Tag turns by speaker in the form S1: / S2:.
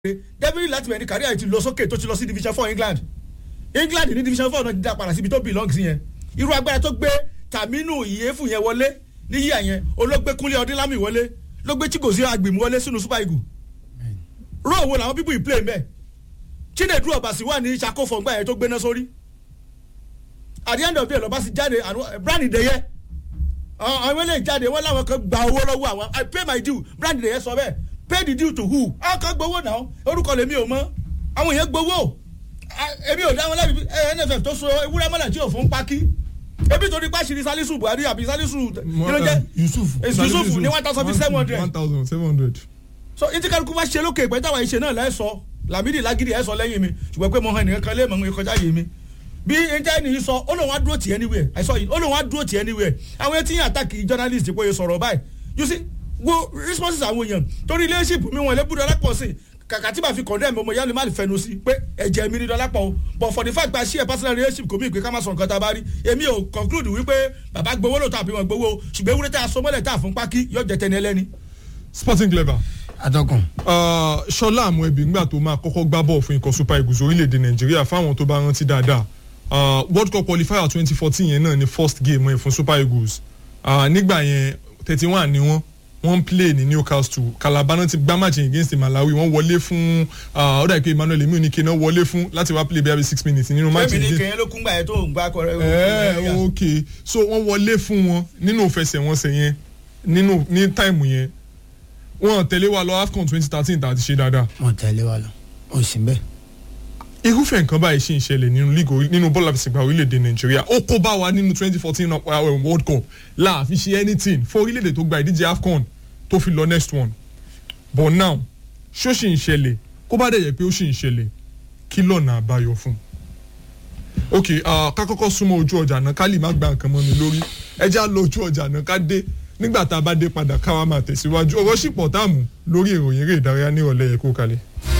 S1: definitely láti bẹ̀rẹ̀ ní kárí àìtí lọ sókè tó ti lọ sí division four England England ní division four náà ti dá padà síbi tó belong sí yẹn irú agbára tó gbé Taminu Iyefu yẹn wọlé ní yíyà yẹn olóògbé Kúnlé Ọdínlámì wọlé ló gbé Chigozie Agbemi wọlé sínú Super Eagles ró òwò làwọn people yìí play mbẹ Chinedu Obasi wà ní Ṣakófọ̀ ńgbà yẹn tó gbéná sórí at the end of the day lọ́ba sì jáde brand ìdẹ́yẹ àwọn eléyìí jáde wọ́n láwọn kan gba owó lọ́wọ́ àwọn I pay my due brand ìdẹ́yẹ sọ bẹ́ẹ̀ pay the due to who àwọn kan gbowó náà orúkọ lèmi ò mọ̀ àwọn èèyàn gbowó èmi ò dá wọn lẹ́bi NFF tó so ewúrẹ́ mọ́lẹ̀ tí ò fún pákí ebi torí pàṣírí Salisu Buhari àbí Salisu kílódé
S2: Yusuf
S1: Yusuf ní one thousand seven hundred
S2: one thousand seven hundred.
S1: so intikaluku bá ṣe lókè ìpẹ́ táwọn ìṣe náà lẹ́sọ Lamidi Lagidi ẹ̀ sọ lẹ́yìn mi ṣùgbọ́n pé mo hàn nìkan kan lé mọ̀ ń kọjá yé mi bí ẹjẹ nìyí sọ ó lóun á dúró tì anywhere I saw it ó lóun á dúró tì anywhere àwọn etí yẹn àtàkì journalist pé o sọ̀rọ̀ báyìí you see wo responses àwọn èèyàn torí leadership mi wọn lẹ́bùdó alápọ̀ sí kàkà tí màá fi condemn ọmọ yẹn ni má lè fẹnu sí pé ẹ̀jẹ̀ mi ni dọ́lápọ̀ o but for the fact that share personal relationship kò mí ìpè ká má sọ nǹkan tá a bá rí èmi ò conclude wípé bàbá gbowó lóòótọ́ àbí wọn gbowó ṣùgbọ́n ewúrẹ́ tá a sọ mọ́lẹ̀ tá a fún pákí yóò jẹ tẹni ẹlẹ́ni.
S2: Sporting Clever.
S3: atọ́kùn.
S2: Ṣọlá àmọ́ ẹbí ńgbà tó máa kọ́kọ́ gbá bọ́ọ̀ fún ikọ̀ Super Eagles orílẹ̀-èdè Nàìjíríà fáwọn tó bá rántí dáadáa uh, World Cup qualifier twenty fourteen yẹn náà ni first game ẹ̀ fún Super Eagles uh, nígbà yẹn thirty one ni wọ́n wọ́n play ní Newcastle Calabar náà ti gbá match against Malawi wọ́n wọlé fún ó dà pé Emmanuel emi oníke náà wọlé fún láti wá play bí i six minutes nínú match
S1: fẹ́mi ní kẹ́yìn ló kún gbà yẹn tó ń gbá kọ́
S2: ẹ ok so wọ́n wọlé fún wọn nínú ìfẹsẹ̀wọnsẹ̀ yẹn nínú ní táìmù yẹn wọ́n tẹ̀lé wa lọ AFCON twenty thirteen tá a ti ṣe dáadáa.
S3: wọ́n tẹ̀lé wa lọ ó sì ń bẹ́ẹ̀
S2: irúfẹ́ nǹkan báyìí ṣì ń ṣẹlẹ̀ nínú league nínú bọ́ọ̀lù àfẹsẹ̀gbá orílẹ̀-èdè nàìjíríà ó kó bá wa nínú twenty fourteen world cup láàfin ṣe anything fún orílẹ̀-èdè tó gba ìdíje afcon tó fi lọ next one but now ṣó ṣì ń ṣẹlẹ̀ kó bá dẹ̀ yẹ pé ó ṣì ń ṣẹlẹ̀ kí lọ́nà àbáyọ fún un. ok ká kọ́kọ́ súnmọ́ ojú ọjà náà ká lè má gba nǹkan mọ́ mi lórí ẹ já lọ ojú ọjà náà ká dé nígbà tá a bá dé padà káwa máa tẹ̀síwájú ọ̀rọ̀ ṣìpọ̀ táàmù lórí ìròyìn eré ìdárayá ní ìrọ̀lẹ́ yẹ kó kalẹ̀.